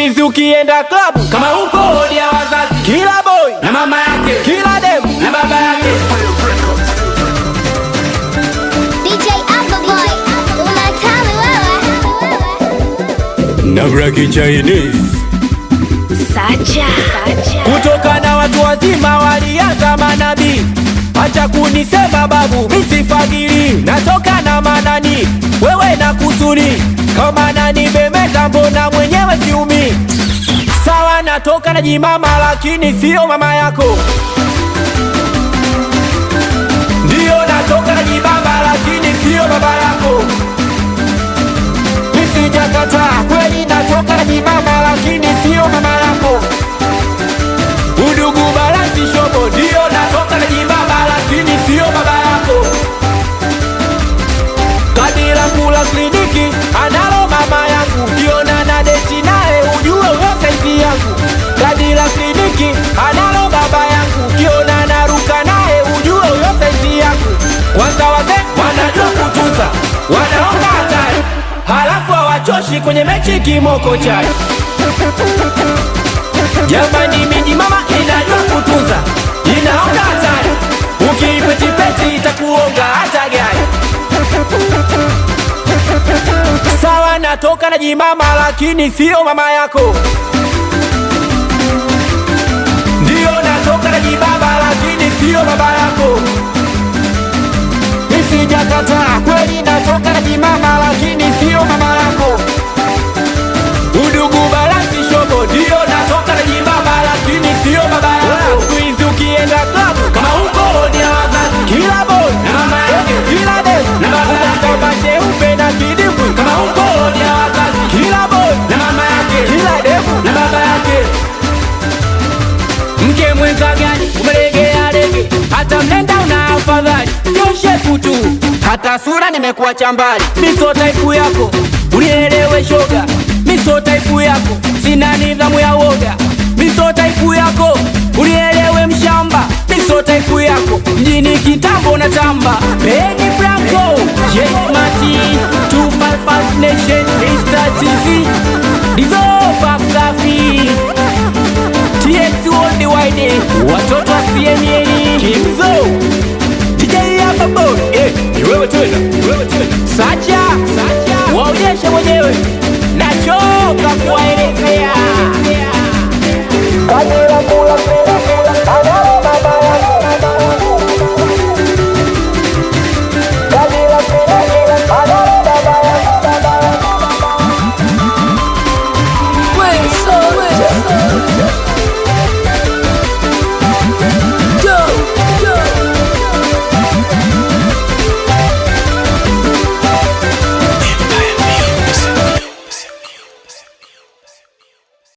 hizi ukienda klabu kama upo hodi ya wazazi kila boy na mama yake kila demu na baba yake DJ Appleboy, unatali wewe. na braki Chinese Sacha. kutoka na watu wazima walianza manabii acha kunisema babu misifagili natoka na manani wewe na kusuni kama nani bemeta mbona mwenyewe siumi sawa natoka na jimama lakini sio mama yako ndiyo natoka na jibaba lakini sio baba yako misijakataa kweli natoka na jibaba lakini sio mama yako udugu balansi shobo ndiyo natoka na jibaba lakini sio baba yako kadira kula kliniki analo mama yangu kiona na deti naye ujue uyo saizi yangu kadira kliniki analo baba yangu kiona naruka naye ujue uyo saizi yangu kwanza wazee wanajua kutunza wanaonga hatari halafu hawachoshi kwenye mechi kimoko chai Jamani miji mama inajua kutunza, inaona hatari, ukiipetipeti itakuonga hata gari. Sawa natoka na jimama, lakini sio mama yako. Ndiyo natoka na jibaba, lakini sio baba yako. Nisijakataa kweli, natoka na jimama, lakini sio mama yako. Udugu balansi shobo ndio natoka na jibaba lakini sio baba yako. Siku hizi ukienda klabu kama upo hodi ya wazazi kila boy na mama yake kila dem Na baba yake. kama cheupe na kidimbwi kama upo hodi ya wazazi kila boy na mama yake kila demu na baba yake mke mwenza gani umelegea lege hata mlenda una afadhali sio shepu tu hata sura nimekuwa chambali miso taipu yako unielewe shoga miso taipu yako sina nidhamu ya woga miso taipu yako unielewe mshamba miso taipu yako mjini kitambo na tamba Benny Blanco Jesmati 255 Nation Mr. TV Dizopa Safi TX Worldwide watoto wa CNN Kimzo DJ hapa boy eh ni wewe tena ni wewe tena